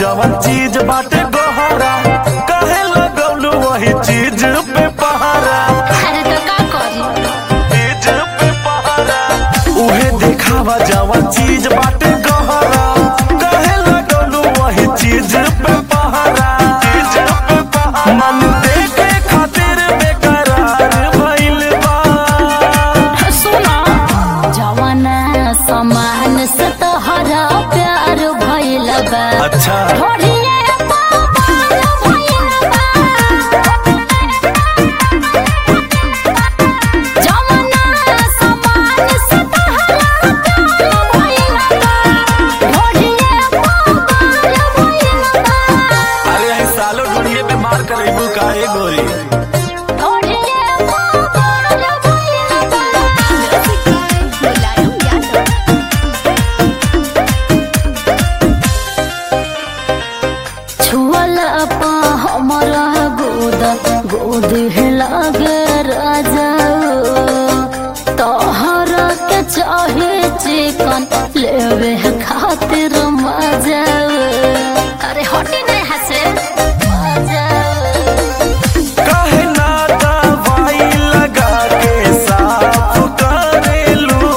जवन चीज बाटे गोहरा कहे लगौलू वही चीज पे पहारा अरे तो का करी चीज पे पहारा उहे देखावा जवन चीज बाटे गोहरा कहे लगौलू वही चीज पे पहारा चीज पे पहारा मन देखे खातिर बेकरार भइल बा सुनो जवाना समान से तोहरा प्यार भइल बा अच्छा ढोलिए पागल भइल बा। जवाना समान से तोहरा प्यार भइल बा। ढोलिए पागल भइल बा। अरे आई सालो ढूंढिए पे मार कर रेबू का ए गोरी ढोलिए पागल भइल बा। मुलायम यादव छुअला पा हमरा गोद गोद लागे राजा तोहरा के चाहे चिकन लेवे खातिर मजा अरे हटी नहीं हसे मजा काहे ना दवाई लगा के साफ करेलू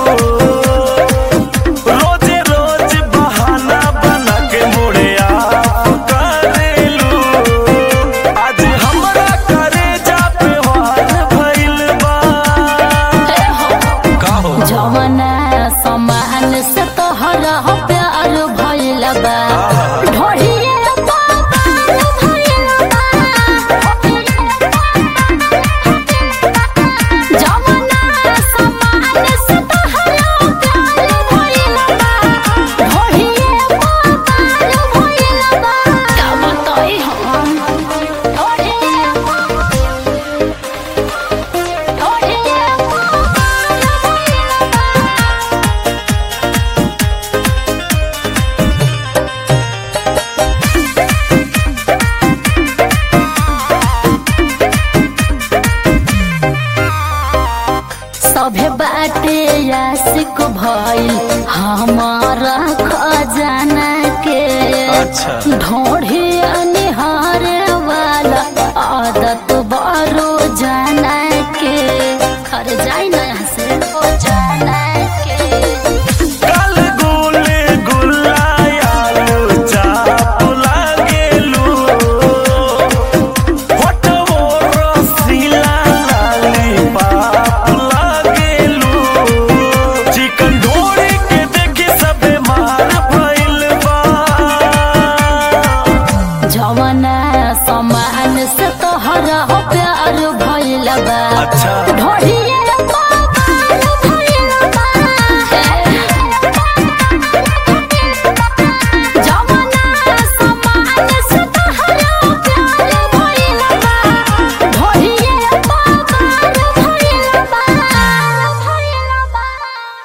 रोज रोज बहाना बना के मुड़े आप करेलू आज हमरा करे जा पे वार भइल बा का हो जवना समान से तोहरा प्यार भइल बा ढोलिए पागल भइल बा। जवना समान से तोहरा प्यार भइल बा ढोलिए पागल भइल बा। का बताई हम ढोलिए ढोलिए पागल भइल बा। सभे बाटे यासिक भइल हमारा खजाना के अच्छा। ढोढ़ी निहारे वाला आदत बारो जाना के हर जाई ना यहाँ से ओ जाना के काल गोले गुलायालू चाप लागेलू होठवो रसीला लाली पाप लागेलू चिकन ढोरी के देखे सबे मार भइल बा जवना समान से तोहरा प्यार भइल बा अच्छा ढोढ़ी